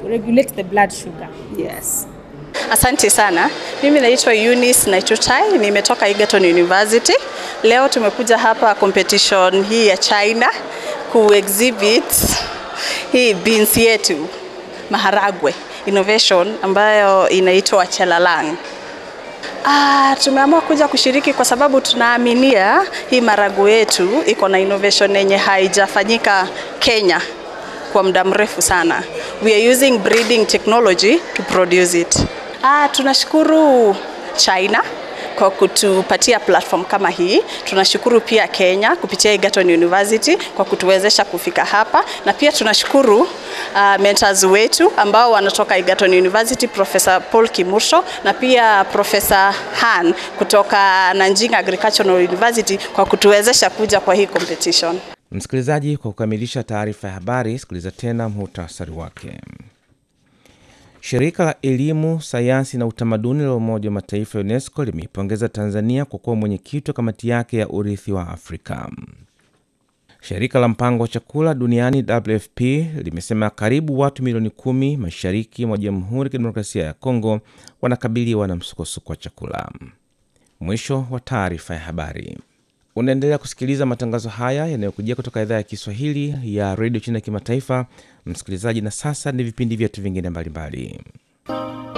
regulate the blood sugar. Yes. Asante sana. Mimi naitwa Eunice Naichuchai, nimetoka Egerton University. Leo tumekuja hapa competition hii ya China ku exhibit hii beans yetu maharagwe innovation ambayo inaitwa Chelalang. Ah, tumeamua kuja kushiriki kwa sababu tunaaminia hii maharagwe yetu iko na innovation yenye haijafanyika Kenya kwa muda mrefu sana. We are using breeding technology to produce it. Ah, tunashukuru China kwa kutupatia platform kama hii. Tunashukuru pia Kenya kupitia Egerton University kwa kutuwezesha kufika hapa, na pia tunashukuru uh, mentors wetu ambao wanatoka Egerton University, Professor Paul Kimursho na pia Professor Han kutoka Nanjing Agricultural University kwa kutuwezesha kuja kwa hii competition. Msikilizaji, kwa kukamilisha taarifa ya habari, sikiliza tena muhtasari wake. Shirika la Elimu, Sayansi na Utamaduni la Umoja wa Mataifa ya UNESCO limeipongeza Tanzania kwa kuwa mwenyekiti wa kamati yake ya urithi wa Afrika. Shirika la Mpango wa Chakula Duniani WFP limesema karibu watu milioni kumi mashariki mwa Jamhuri ya Kidemokrasia ya Kongo wanakabiliwa na msukosuko wa chakula. Mwisho wa taarifa ya habari. Unaendelea kusikiliza matangazo haya yanayokujia kutoka idhaa ya Kiswahili ya redio China ya kimataifa, msikilizaji. Na sasa ni vipindi vyetu vingine mbalimbali.